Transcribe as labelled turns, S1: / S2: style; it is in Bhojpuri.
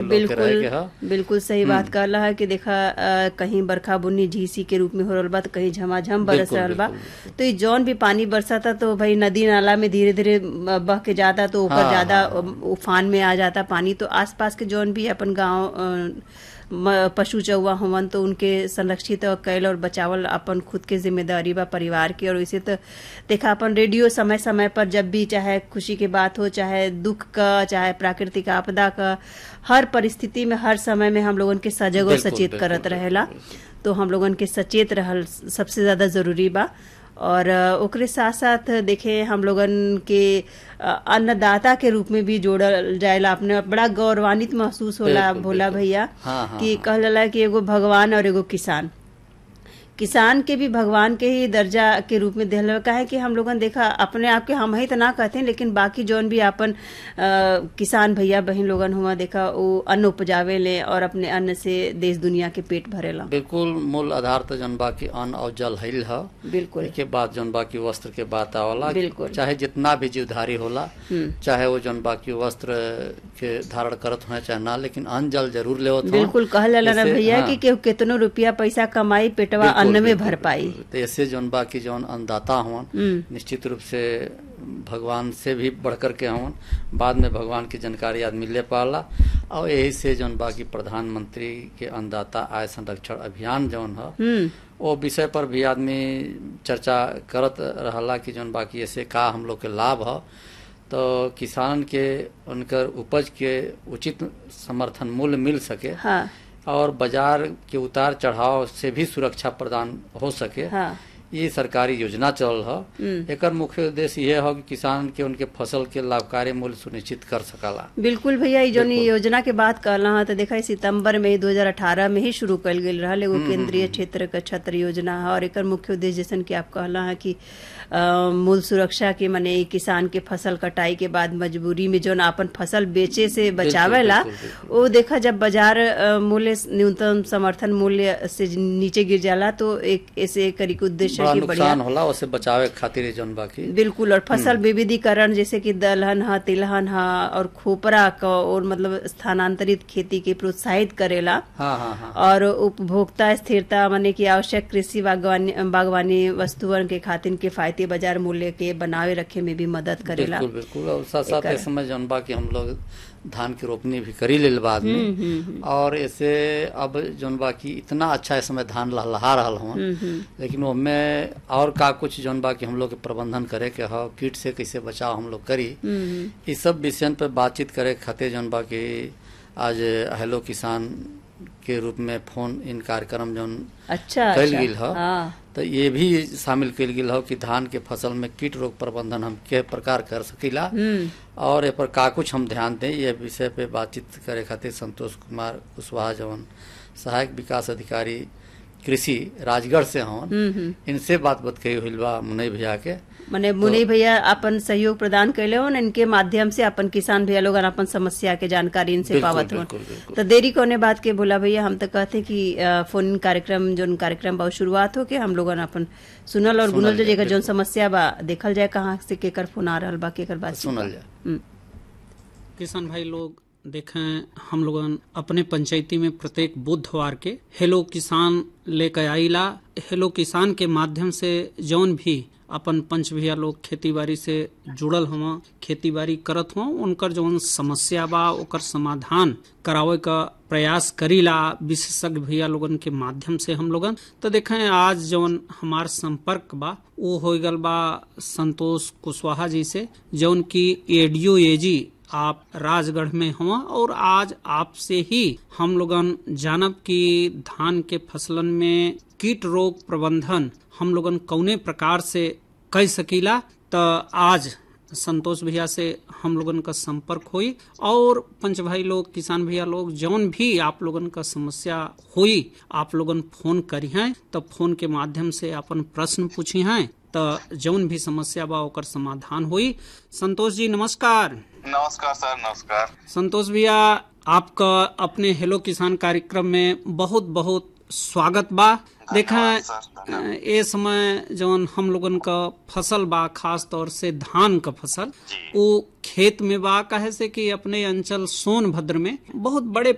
S1: लोग के रहे
S2: बिल्कुल
S1: के ह
S2: बिल्कुल सही बात कहला है कि देखा अ, कहीं बरखा बुन्नी झीसी के रूप में हो रहल बा तो कहीं झमाझम बरस
S1: बिल्कुल,
S2: रहल बा
S1: बिल्कुल,
S2: तो ई जौन भी पानी बरसाता तो भाई नदी नाला में धीरे धीरे बह के जाता तो ऊपर
S1: हाँ,
S2: ज्यादा
S1: हाँ,
S2: उफान में आ जाता पानी तो आसपास के जौन भी अपन गांव अ, म- पशु चौवा होवन तो उनके संरक्षित और कैल और बचावल अपन खुद के जिम्मेदारी बा परिवार की और वैसे तो देखा अपन रेडियो समय समय पर जब भी चाहे खुशी की बात हो चाहे दुख का चाहे प्राकृतिक आपदा का हर परिस्थिति में हर समय में हम लोगन के सजग और
S1: बिल्कुल,
S2: सचेत
S1: बिल्कुल,
S2: करत
S1: बिल्कुल,
S2: रहेला तो हम लोगन के सचेत रहल सबसे ज्यादा जरूरी बा और अ, ओकरे साथ साथ देखे हम लोगन के अ, अन्नदाता के रूप में भी जोड़ल जाएला अपने बड़ा गौरवान्वित महसूस होला
S1: बिल्कुल,
S2: भोला
S1: बिल्कुल।
S2: भैया
S1: हाँ, हाँ,
S2: कि
S1: हाँ।
S2: कहल जाला कि एगो भगवान और एगो किसान किसान के भी भगवान के ही दर्जा के रूप में दिहल का है कि हम लोगन देखा अपने आप के हम ही तो ना कहते हैं लेकिन बाकी जौन भी अपन अ, किसान भैया बहन लोगन हुआ देखा वो अन्न उपजावे ले और अपने अन्न से देश दुनिया के पेट भरेला
S1: बिल्कुल मूल आधार तो जौन बा की अन्न और जल हिल ह
S2: बिल्कुल
S1: के बाद जौन बा की वस्त्र के बात आवला
S2: बिल्कुल।
S1: चाहे जितना भी जीवधारी होला चाहे वो जौन बा की वस्त्र के धारण करत हो चाहे ना लेकिन अन्न जल जरूर लेवत हों।
S2: बिल्कुल कहल जाला ना
S1: जैसे-
S2: भैया
S1: हाँ।
S2: कि केहू केतनो रुपया पैसा कमाई पेटवा
S1: बिल्कुल,
S2: अन्न में
S1: बिल्कुल,
S2: भर पाई
S1: बिल्कुल। तो ऐसे जौन बा की जौन अन्नदाता हुआ निश्चित रूप से भगवान से भी बढ़ कर के हुआ बाद में भगवान की जानकारी आदमी ले पाला और यही से जौन बा की प्रधानमंत्री के अन्नदाता आय संरक्षण अभियान जौन है
S2: हम्म
S1: वो विषय पर भी आदमी चर्चा करत रहला कि जौन बाकी ऐसे का हम लोग के लाभ है तो किसान के उनकर उपज के उचित समर्थन मूल्य मिल सके
S2: हाँ
S1: और बाजार के उतार चढ़ाव से भी सुरक्षा प्रदान हो सके
S2: हाँ
S1: ये सरकारी योजना चल है एकर मुख्य उद्देश्य ये है कि किसान के उनके फसल के लाभकारी मूल्य सुनिश्चित कर सकला
S2: बिल्कुल भैया ई जौन ई योजना के बात कहला हा तो देखा ई सितंबर में 2018 में ही शुरू कल गेल रहल एगो केंद्रीय क्षेत्र का छत्र योजना है और एकर मुख्य उद्देश्य जैसन कि आप कहला है कि अ, मूल सुरक्षा के माने ई किसान के फसल कटाई के बाद मजबूरी में जौन आपन फसल बेचे से बचावेला
S1: बिल्कुल,
S2: वो देखा जब बाजार अ, मूल्य न्यूनतम समर्थन मूल्य से नीचे गिर जाला तो एक ऐसे करी के उद्देश्य
S1: बड़ा
S2: है कि बढ़िया
S1: नुकसान होला उसे बचावे के खातिर ये जौन बाकी
S2: बिल्कुल और फसल विविधीकरण जैसे कि दलहन है तिलहन है और खोपरा का और मतलब स्थानांतरित खेती के प्रोत्साहित करेला
S1: हाँ हाँ हाँ
S2: और उपभोक्ता स्थिरता माने कि आवश्यक कृषि बागवानी बागवानी वस्तुअन के खातिर किफायती बाजार मूल्य के बनावे रखे में भी मदद करेला
S1: बिल्कुल बिल्कुल और साथ साथ इस समय जौन बा कि हम लोग धान की रोपनी भी करी लेल बाद में और ऐसे अब जौन बा कि इतना अच्छा इस समय धान लहलहा रहल हूँ लेकिन उसमें और का कुछ जौन बा कि हम लोग के प्रबंधन करे के हो कीट से कैसे बचाव हम लोग करी इस सब विषयन पे बातचीत करे के खातिर जौन बा कि आज हेलो किसान के रूप में फोन इन कार्यक्रम जौन
S2: अच्छा
S1: कल
S2: अच्छा
S1: गेल ह
S2: हाँ
S1: तो ये भी शामिल कल गेल हो कि धान के फसल में कीट रोग प्रबंधन हम के प्रकार कर सकीला और ए पर का कुछ हम ध्यान दें ये विषय पे बातचीत करे खातिर संतोष कुमार कुशवाहा जवन सहायक विकास अधिकारी कृषि राजगढ़ से हवन इनसे बात बात कही हुई बा मुनई भैया के
S2: माने मुनि भैया अपन सहयोग प्रदान कैले हो इनके माध्यम से अपन किसान भैया लोग अपन समस्या के जानकारी इनसे
S1: बिल्कुल,
S2: पावत हो
S1: बिल्कुल, बिल्कुल।
S2: तो देरी कोने बात के बोला भैया हम तो कहते कि अ, फोन इन कार्यक्रम जो कार्यक्रम बा उ शुरुआत हो के हम लोगन अपन सुनल और
S1: सुनल
S2: गुनल जो
S1: जाए,
S2: जेकर जोन
S1: बिल्कुल।
S2: समस्या बा देखल जाए कहाँ से केकर फोन आ रहल बा केकर बात
S1: सुनल जाए
S2: हम्म,
S3: किसान भाई लोग देखें हम लोगन अपने पंचायती में प्रत्येक बुधवार के हेलो किसान लेकर आईला हेलो किसान के माध्यम से जौन भी अपन पंच भैया लोग खेती बाड़ी से जुड़ल हुआ खेती बाड़ी करत हुआ उनकर जौन समस्या बा ओकर समाधान करावे का प्रयास करीला विशेषज्ञ भैया लोगन के माध्यम से हम लोगन तो देखें आज जौन हमार संपर्क बा वो हो गल बा संतोष कुशवाहा जी से जौन की एडीओ एजी आप राजगढ़ में हुआ और आज आपसे ही हम लोगन जानब कि धान के फसलन में कीट रोग प्रबंधन हम लोगन कौने प्रकार से कर सकीला तो आज संतोष भैया से हम लोगन का संपर्क हुई और पंच भाई लोग किसान भैया लोग जौन भी आप लोगन का समस्या हुई आप लोगन फोन करी हैं तो फोन के माध्यम से अपन प्रश्न पूछी हैं तो जौन भी समस्या बा ओकर समाधान हुई संतोष जी नमस्कार
S4: नमस्कार सर नमस्कार
S3: संतोष भैया आपका अपने हेलो किसान कार्यक्रम में बहुत बहुत स्वागत बा देखा
S4: धन्यवाद सर, धन्यवाद।
S3: ए समय जौन हम लोगन का फसल बा खास तौर से धान का फसल
S4: जी।
S3: वो खेत में बा कहे से कि अपने अंचल सोनभद्र में बहुत बड़े